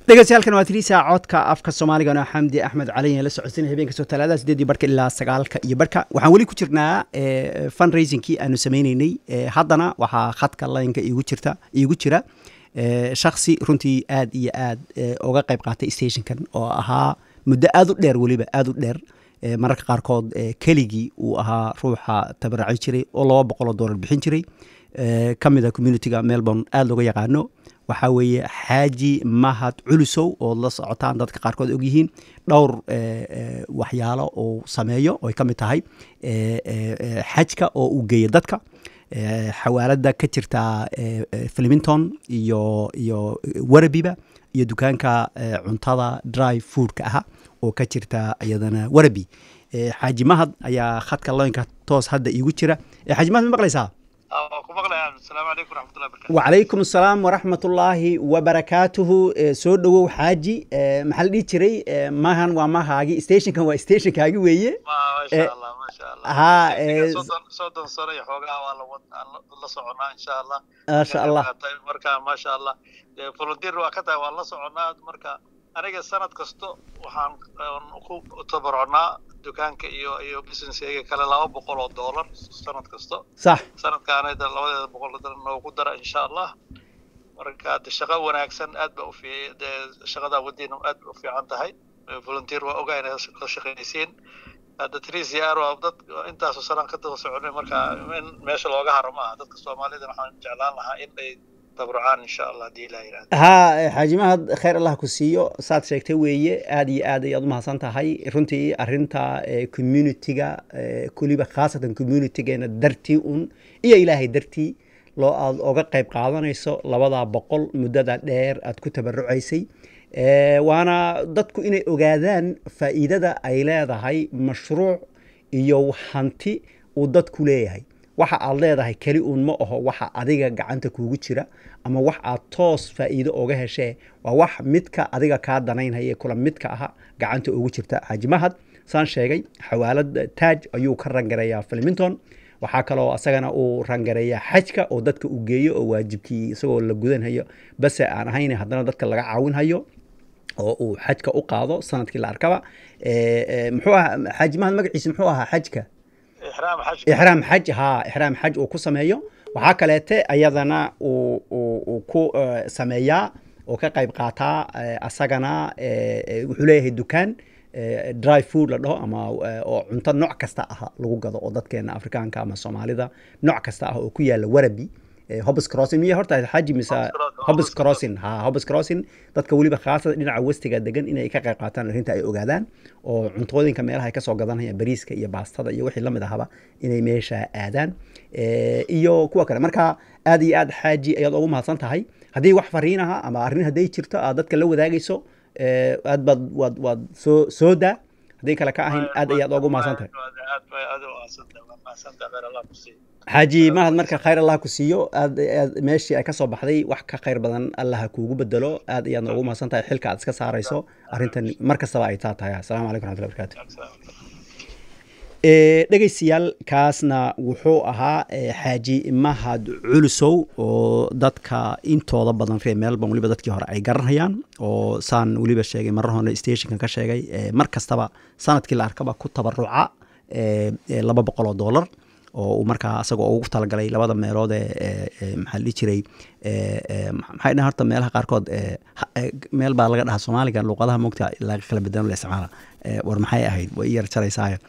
dhegeystayaaalkan waa tiriisa codka afka soomaaligana xamdi axmed cali la socodsanay habeenka soo talaadada sideedii barhka ilaa sagaalka iyo barhka waxaan weli ku jirnaa fundraisingkii aanu sameyneynay haddana waxaa khadka laynka iigu jirta iigu jira shaksi runtii aad iyo aad uga qayb qaatay stationkan oo ahaa muddo aad u dheer weliba aad u dheer mararka qaarkood keligii uu ahaa ruuxa tabaraci jiray oo laba boqoloo doolar bixin jiray ka mid a communitiga melbourne aada looga yaqaano waxaa weeye xaaji mahad culusow oo la socotaan dadka qaarkood ogyihiin dhowr waxyaalo uu sameeyo oy ka mid tahay xajka oo uu geeyo dadka xawaalada ka jirta flemington iyo iyo warabiba iyo dukaanka cuntada dry foodka aha oo ka jirta iyadana warabi xaaji mahad ayaa khadka loynka toos hadda iigu jira xaaji mahad ma maqlaysaa wacalaykum asalaam waraxmat ullaahi wabarakaatuhu soo dhowow xaaji maxaa la dhihi jiray mahan waa mahaagi stationkan waa stationkaagi weeye ha soddon sano iyo xoogaha waa la soconaa insha allah maasha allah marka maasha allah volunteer waa ka tahay waan la soconaa marka aniga sanad kasto waxaan ku tabarocnaa dukaanka iyo iyo businesskayga kale laba boqol oo dollar sanad kasto sax sanadkaanayda labadeeda boqol noogu dara insha allah marka de shaqo wanaagsan aad ba ufi de shaqadaa wadiina aad ba u fiican tahay volunteer waa ogaa inay la shaqaysiin hadda trisiar waa dad intaasoo sanaan ka daba soconay marka in meesha looga haro maaha dadka soomaalida waxaan jeclaan lahaa in ay tabarucaan insha allah haddii ilaa yidhahda haa xaaji mahad khayr allah ku siiyo saad sheegtay weeye aad iyo aad ayaad umahadsan tahay runtii arinta communitiga kuliba khaasatan communitigeena dartii un iyo ilaahay dartii loo aad oga qayb qaadanayso labadaa boqol muddada dheer aad ku tabarucaysay waana dadku inay ogaadaan faa'iidada ay leedahay mashruuc iyo hanti uu dadku leeyahay waxa aad leedahay keli uun ma aho waxa adiga gacanta kuugu jira ama wax aad toos faa'iido oga heshee waa wax midka adiga kaa danaynhaya kula midka aha gacanta ugu jirta xaaji mahad saan sheegay xawaalad taaj ayuu ka rangareeyaa flemington waxaa kaloo asagana uu rangareeyaa xajka oo dadka uu geeyo oo waajibkii isagoo la gudanhayo base aan ahayn haddana dadka laga caawinhayo oo uu xajka u qaado sanadkii la arkaba muxuu ahaa xaaji mahad magaciisa muxuu ahaa xajka ixraam xaj haa ixraam xaj uu ku sameeyo waxaa kaleete ayadana uu ku sameeyaa oo ka qayb qaataa asagana wuxuu leeyahay dukaan dry food la dhaho ama oo cunto nooc kasta ah lagu gado oo dadkeena afrikaanka ama soomaalida nooc kasta ah oo ku yaala warabi hobs crossing miya horta xaji mise hobs crossing ha hobs crossing dadka weliba khaasada dhinaca westiga degan inay ka qayb qaataan arrinta ay ogaadaan oo cuntooyinka meelaha ay kasoo gadanayaan bariiska iyo baastada iyo wixii lamid ahaba inay meesha aadaan iyo kuwa kale marka aad iyo aad xaaji ayaad ugu mahadsan tahay haddii wax fariinaha ama arrin hadday jirto aad dadka la wadaagayso aad baad waad waad soo soo daa hadday kale ka ahayn aad ayaad ugu mahadsan tahay xaaji mahad marka khayr allah ku siiyo aad aad meeshii ay ka soo baxday wax ka khayr badan allah kuugu bedelo aad ayaadna ugu mahadsan tahay xilka aad iska saarayso arrintan mar kastaba ay taa tahay assalaamu calaykum raxmatullahi barakaatu dhegaystayaal kaasna wuxuu ahaa xaaji mahad culusow oo dadka intooda badan reer melbourne weliba dadkii hore ay garanayaan oo saan weliba sheegay marar hore stationkan ka sheegay mar kastaba sanadkii la arkaba ku tabaruca laba boqol oo dollar oo uu markaa asagoo ugu talagalay labada meelood ee maxaa dhihi jiray maxay dhahan horta meelaha qaarkood meel baa laga dhahaa soomaaliga luuqadaha moogta laga kala bedelan la isticmaala war maxay ahayd way yar jaraysaayo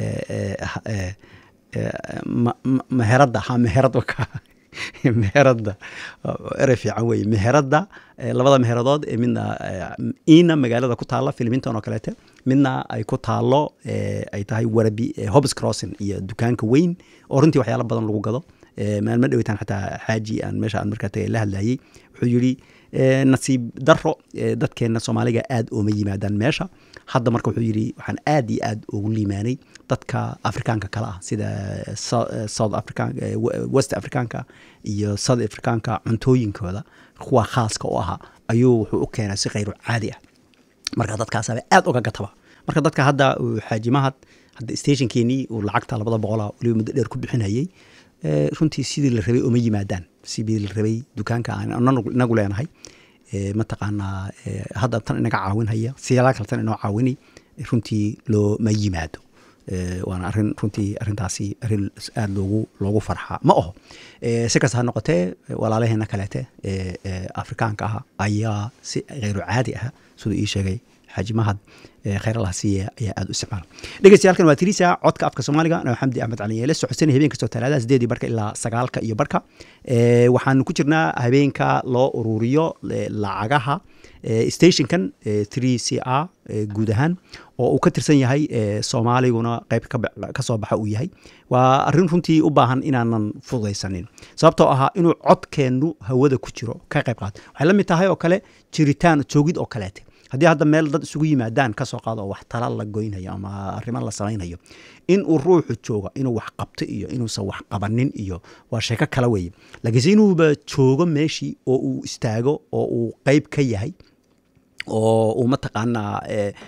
meheradda ha meherad meheradda erey fiican weye meheradda labada meheradood ee midna iina magaalada ku taalla filminton oo kaleete midna ay ku taallo ay tahay warabi hobs crossing iyo dukaanka weyn oo runtii waxyaala badan lagu gado maalmo dhaweytaan xataa xaaji aan meesha aan markaa tagay la hadlayay wuxuu yidhi nasiib daro dadkeena soomaaliga aad ooma yimaadaan meesha hadda marka wuxuu yidhi waxaan aad iyo aad ugu liimaanay dadka afrikaanka kale ah sida south african west africaanka iyo south africaanka cuntooyinkooda kuwa khaaska u ahaa ayuu wuxuu u keenay si khayru caadi ah marka dadkaasaba aad uga gataba marka dadka hadda xaaji mahad hadda stationkeenii uu lacagta labada boqola weliba muddo dheer ku bixinayay runtii sidii la rabay uma yimaadaan sidii la rabay dukaanka aan inagu leenahay mataqaanaa hadda tan inaga caawinhaya siyaala kale tan inoo caawini runtii looma yimaado waana arin runtii arintaasi arin aada loogu loogu farxaa ma aho si kasta ha noqotee walaalaheena kaleete afrikaanka ah ayaa si kheyru caadi ah siduu ii sheegay xaaji mahad kheyr allah siiye ayaa aada u isticmaala dhegeystayaal waa tirisa codka afka soomaaliga noo xamdi axmed cali yeele socodsanay habeen kastoo talaadaha sideedii barka ilaa sagaalka iyo barka waxaanu ku jirnaa habeenka loo ururiyo lacagaha stationkan three c r guud ahaan oo uu ka tirsan yahay soomaaliguna qeyb ka soo baxa uu yahay waa arrin runtii u baahan inaanan fududaysanin sababtoo ahaa inuu codkeennu hawada ku jiro ka qayb qaato waxay la mid tahay oo kale jiritaan joogid oo kaleete haddii hadda meel dad isugu yimaadaan kasoo qaado oo wax tala la goynayo ama arrimo la samaynayo in uu ruuxu joogo inuu wax qabto iyo inuusan wax qabanin iyo waa sheeko kala weeye laakiinse inuuba joogo meeshii oo uu istaago oo uu qeyb ka yahay oo uu mataqaanaa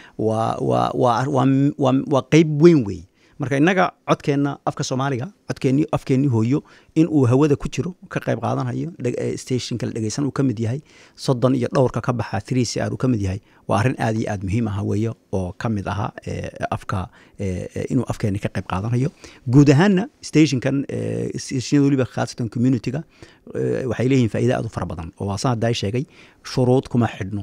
waa qeyb weyn weeye marka innaga codkeenna afka soomaaliga codkeenni afkeenni hooyo in uu hawada ku jiro ka qayb qaadanayo stationka la dhegeysan uu ka mid yahay soddon iyo dhowrka ka baxa three c r uu ka mid yahay waa arrin aad iyo aad muhiim aha weeye oo ka mid aha afka inuu afkeenni ka qayb qaadanayo guud ahaanna stationkan stationada weliba khaasatan communityga waxay leeyihin faa'iida aad u fara badan oo waasan haddaa sheegay shuruud kuma xidhno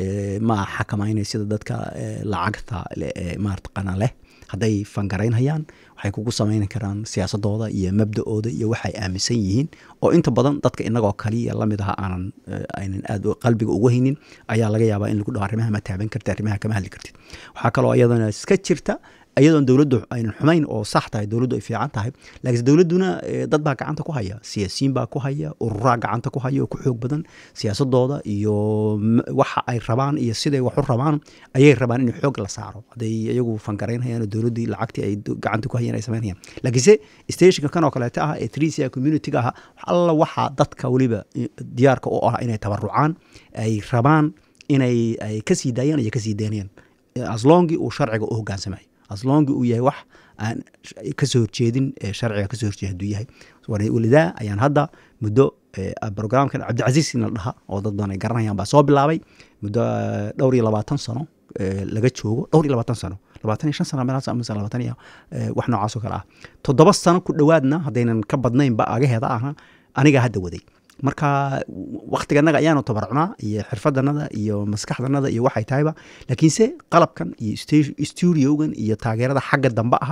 ma xakamaynay sida dadka lacagta maartaqana leh hadday fangaraynhayaan waxay kugu samayn karaan siyaasadooda iyo mabda-ooda iyo waxay aaminsan yihiin oo inta badan dadka inagoo kaliya lamid aha aanan aynan aad qalbiga ugu haynin ayaa laga yaabaa in lagu dhaho arrimaha ma taaban karti arrimaha kama hadli kartid waxaa kaloo iyadana iska jirta iyadoon dowladdu aynan xumayn oo sax tahay dowladdu ay fiican tahay laakiinse dowladduna dad baa gacanta ku haya siyaasiyiin baa ku haya ururaa gacanta ku haya oo ku xoog badan siyaasadooda iyo waxa ay rabaan iyo siday wax u rabaan ayay rabaan in xoog la saaro hadday iyagu fangaraynhayaan oo dowladdii lacagtii ay gacanta ku hayeen ay samaynayaan laakiinse stationka kan oo kaleeta ah ee trisia communityga ah alla waxaa dadka weliba diyaarka u ah inay tabarucaan ay rabaan inay ay kasii daayaan iyo kasii daynayaan aslongi uu sharciga u hogaansamayo aslongi uu yahay wax aan kasoo horjeedin sharciga kasoo horjeed haduu yahay walidaa ayaan hadda muddo brograamkan cabdicasiis in la dhaha oo dad badan ay garanayaan baa soo bilaabay muddo dhowr iyo labaatan sano laga joogo dhowr iyo labaatan sano labaatan iyo shan sano meelaas mise labaatan iyo wax noocaas oo kale ah toddoba sano ku dhowaadna haddaynan ka badnaynba agaheeda aha aniga hadda waday marka waktiganaga ayaanu tabarcunaa iyo xirfadanada iyo maskaxdanada iyo waxay tahayba laakiinse qalabkan iyo studiogan iyo taageerada xagga dambe aha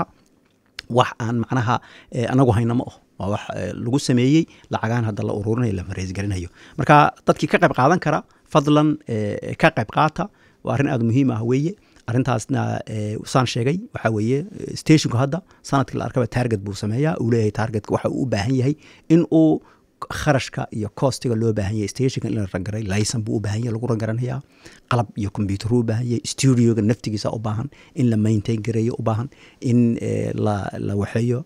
wax aan macnaha anagu hayna ma aho waa wax lagu sameeyey lacagaan hadda la ururinayo la mareysgarinayo marka dadkii ka qayb qaadan kara fadlan ka qayb qaata waa arrin aada muhiim ah weeye arrintaasna saan sheegay waxaa weeye stationku hadda sanadkii la arkaba target buu sameeyaa uu leeyahay targetka waxa uu u baahan yahay in uu kharashka iyo costiga loo baahan yahay stationka in la rangaray layson buu u baahan yahay lagu rangaranayaa qalab iyo combyuteru u baahan yahay studioga naftigiisa u baahan in la maintain gareeyo u baahan in la la waxeeyo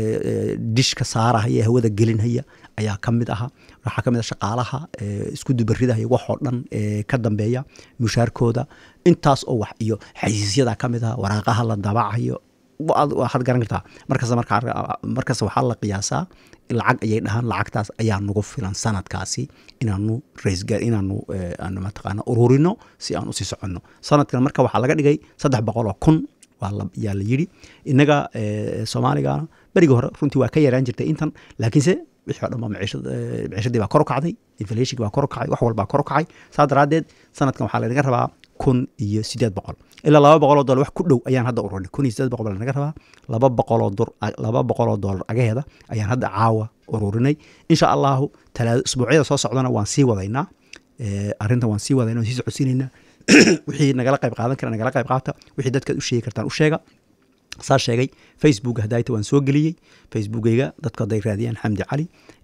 dishka saarahaya hawada gelinhaya ayaa ka mid aha waxaa ka mid ah shaqaalaha isku dubaridahaya waxoo dhan ka dambeeya mushaarkooda intaas oo wax iyo xaysiisyada ka mid ah waraaqaha la dabacayo waxaad garan kartaa markas markas waxaa la qiyaasaa lacag ayay dhahaan lacagtaas ayaa nagu filan sanadkaasi inaanu inaanu mataqaana ururino si aan usii soconno sanadkan marka waxaa laga dhigay saddex boqol oo kun yaa la yidhi innaga soomaaligana berigii hore runtii waa ka yaraan jirtay intan laakiinse wixii o dhan ba miciishadii baa kor u kacday inflationki baa kor u kacay wax walbaa kor u kacay saa daraaddeed sanadkan waxaa lanaga rabaa kun iyo sideed boqol ilaa laba boqoloo dolar wax ku dhow ayaan hadda ururinay kun iyo sideed boqol baa lanaga rabaa laba boqoloo dur laba boqoloo dolar agaheeda ayaan hadda caawa ururinay insha allahu talaado isbuucyada soo socdana waan sii wadaynaa arrintan waan sii wadayna waan sii socodsiinaynaa wixii nagala qayb qaadan kara nagala qayb qaata wixii dadkaad u sheegi kartaan u sheega saa sheegay facebook hadayta waan soo geliyey facebookeyga dadku hadday raadiyaan xamdi cali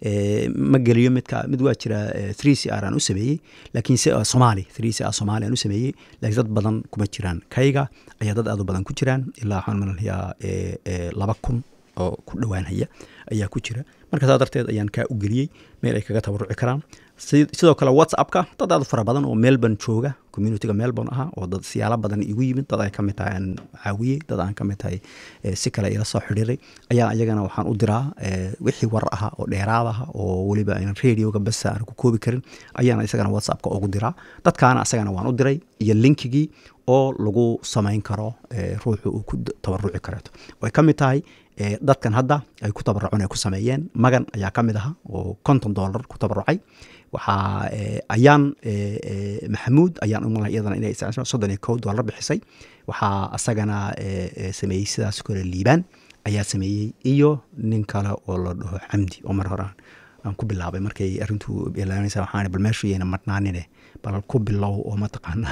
ma geliyo midka mid waa jira three c r aan u sameeyey laakiin se somaali three c r somaali aan u sameeyey laakiin dad badan kuma jiraan kayga ayaa dad aad u badan ku jiraan ilaa waxaan malanayaa laba kun oo ku dhowaanhaya ayaa ku jira marka saa darteed ayaan kaa u geliyey meel ay kaga tabaruci karaan sidoo kale whatsappka dad aad u fara badan oo melbourne jooga communityga melbourne aha oo dad siyaalo badan igu yimid dad ay ka mid tahay aan caawiyey dad aan ka mid tahay si kale ila soo xidhiiray ayaan ayagana waxaan u diraa wixii war aha oo dheeraad aha oo weliba aynan radioga basa aan ku koobi karin ayaan isagana whatsappka ugu diraa dadkaana asagana waan u diray iyo linkigii oo lagu samayn karo ruuxu uu ku tabaruci kareeto way ka mid tahay dadkan hadda ay ku tabaruceen ay ku sameeyeen magan ayaa ka mid aha oo konton dollar ku tabarucay waxaa ayaan maxamuud ayaan umala iyadana inay soddon iyo kow dollar bixisay waxaa asagana sameeyey sidaas kale liibaan ayaa sameeyey iyo nin kale oo la dhaho xamdi oo mar hore aan ku bilaabay markay arrintu bilaabanaysa waxaan bal meeshu yayna marnaanine bal ku bilow oo mataqaana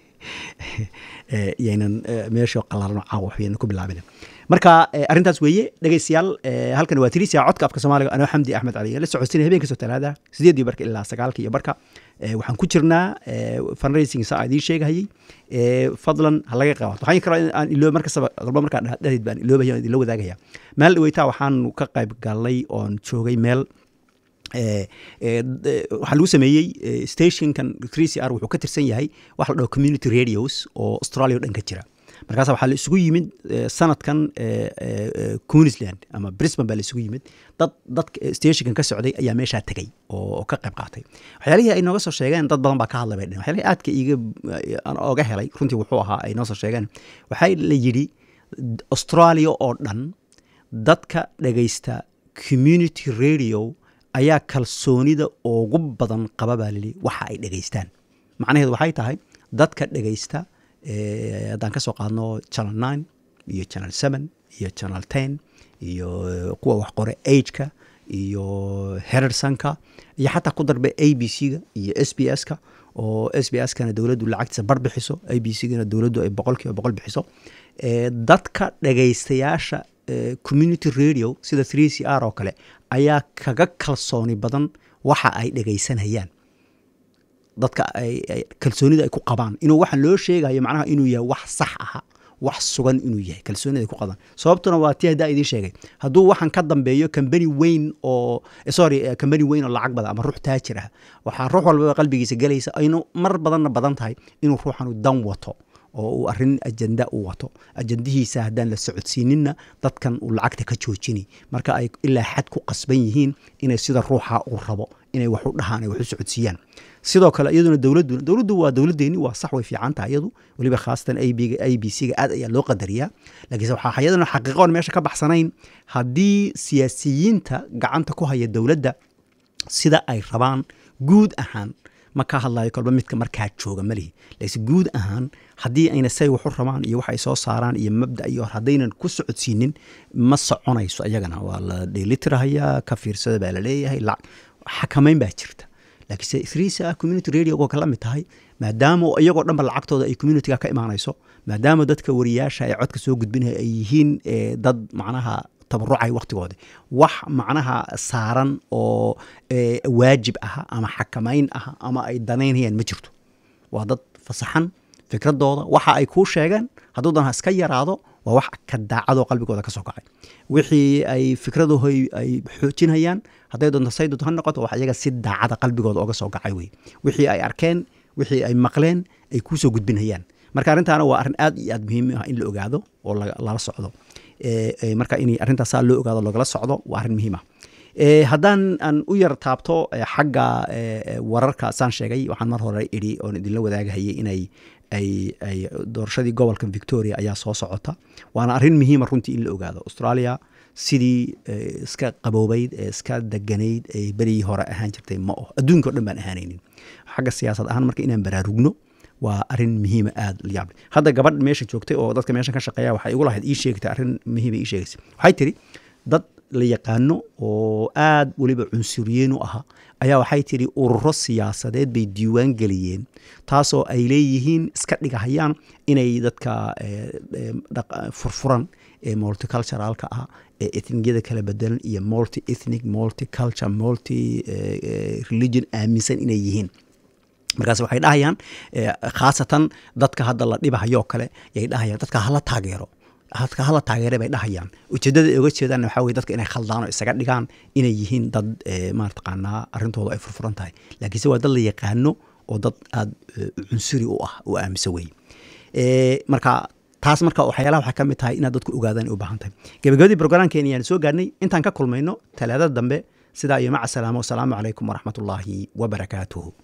yaynan meesha qalaalno caawa waxbayna ku bilaabin marka arrintaas weeye dhegeystayaal halkan waa tirisia codka afka soomaaliga anoo xamdi axmed cali la socodsiinay habeen kastoo talaada sideedii barka ilaa sagaalka iyo barka waxaan ku jirnaa fundraising saa idiin sheegahayey fadlan ha laga qabato waxaan karaa aan iloo markastaba qalba markaan dhahdeed baan iloobaya idinla wadaagaya meel dhaweytaa waxaan ka qayb galnay oon joogay meel waxaa lagu sameeyey stationkan three c r wuxuu ka tirsan yahay waxa la dhaho community radios oo australia o dhan ka jira markaas waxaa la isugu yimid sanadkan queensland ama brisbane baa la isugu yimid dad dadka stationkan ka socday ayaa meeshaa tegay oo ka qayb qaatay waxyaalihii ay nooga soo sheegeen dad badan baa ka hadlay bay dhehen waxyaalihii aadka iga aan oga helay runtii wuxuu ahaa ay noo soo sheegeen waxaa la yidhi australia oo dhan dadka dhegaysta community radio ayaa kalsoonida ugu badan qaba baa lili waxa ay dhegaystaan macnaheedu waxay tahay dadka dhegaysta haddaan ka soo qaadno channel nine iyo channel seven iyo channel ten iyo kuwa wax qore ageka iyo herersanka iyo xataa ku darbe a b c ga iyo s b s ka oo s b s kana dowladdu lacagtiisa bar bixiso a b c gana dowladdu ay boqol kiiba boqol bixiso dadka dhegaystayaasha community radio sida three c r oo kale ayaa kaga kalsooni badan waxa ay dhegaysanayaan dadka kalsoonida ay ku qabaan inuu waxaan loo sheegayo macnaha inuu yahay wax sax aha wax sugan inuu yahay kalsoonida ay ku qabaan sababtuna waa tii haddaa idiin sheegay hadduu waxaan ka dambeeyo kambani weyn oo sorry kambani weyn oo lacag badan ama ruux taajir ah waxaa ruux walbaba qalbigiisa gelaysa aynu mar badanna badan tahay inuu ruuxanu dan wato oo uu arrin ajenda u wato ajendihiisa haddaan la socodsiininna dadkan uu lacagta ka joojini marka ay ilaa xad ku qasban yihiin inay sida ruuxa uu rabo inay wax u dhahaan ay wax u socodsiiyaan sidoo kale iyaduna dowladdu dowladdu waa dowladdeeni waa sax way fiican tahay iyadu weliba khaasatan a b a b c ga aad ayaa loo qadariyaa laakiinse waxaa iyaduna xaqiiqoon meesha ka baxsanayn haddii siyaasiyiinta gacanta ku haya dowladda sida ay rabaan guud ahaan ma ka hadlayo kolba midka markaa jooga malihi laakiin guud ahaan haddii ayna say waxu rabaan iyo wax ay soo saaraan iyo mabda iyo haddaynan ku socodsiinin ma soconayso ayagana waa la dheelitirahayaa ka fiirsada baa la leeyahay xakamayn baa jirta laakiinse thrisa community radio oo kala mid tahay maadaama iyagoo dhanba lacagtooda ay communityga ka imaanayso maadaama dadka wariyaasha ee codka soo gudbinaya ay yihiin dad macnaha tabarucay waktigoodi wax macnaha saaran oo waajib aha ama xakamayn aha ama ay danaynayaan ma jirto waa dad fasaxan fikradooda waxa ay kuu sheegeen hadduu dan ha iska yaraado waa wax ka daacadoo qalbigooda ka soo kacay wixii ay fikradaho ay xoojinayaan hadday doonto saydod ha noqoto wax iyaga si daacada qalbigooda oga soo kacay wey wixii ay arkeen wixii ay maqleen ay kuusoo gudbinayaan marka arrintaana waa arrin aad iyo aad muhiim ah in la ogaado oo lala socdo marka in arrintaasa loo ogaado lagala socdo waa arrin muhiim ah haddaan aan u yar taabto xagga wararka saan sheegay waxaan mar hore idhi oon idinla wadaagahayay inay ay ay doorashadii gobolka victoria ayaa soo socota waana arrin muhiima runtii in la ogaado australia sidii iska qaboobayd ee iska deganayd ay berigii hore ahaan jirtay ma oh adduunka o dhan baan ahaanaynin xagga siyaasad ahaan marka inaan baraarugno waa arrin muhiima aada layaable hadda gabadh meesha joogtay oo dadka meeshan ka shaqeeya waxay igu lahayd ii sheegtay arrin muhiima ii sheegaysa waxay tiri dad la yaqaano oo aad weliba cunsuriyiin u ahaa ayaa waxay tidhi ururo siyaasadeed bay diiwaan geliyeen taasoo ay leeyihiin iska dhigahayaan inay dadka furfuran ee multiculturalka ah ee ethniyada kala bedelan iyo multi ethnic multiculture multi religion aaminsan inay yihiin markaas waxay dhahayaan khaasatan dadka hadda la dhibahayoo kale yay dhahayaan dadka hala taageero hadka hala taageere bay dhahayaan ujeedada ay uga jeedaan waxaa weye dadka inay khaldaan oo isaga dhigaan inay yihiin dad eh, maartaqaanaa arrintooda ay furfuran tahay laakiinse waa dad la yaqaano oo dad aada eh, cunsuri u ah oo aaminsan wey Eh, marka taas marka waxyaalaha waxaa ka mid tahay inaad dadku ogaadaan ay u baahan tahay gabagabadii programkeeni ayaan soo gaarnay intaan ka kulmayno talaadada dambe sidaa iyo maca salaamo wasalaamu calaykum waraxmatullaahi wabarakaatuhu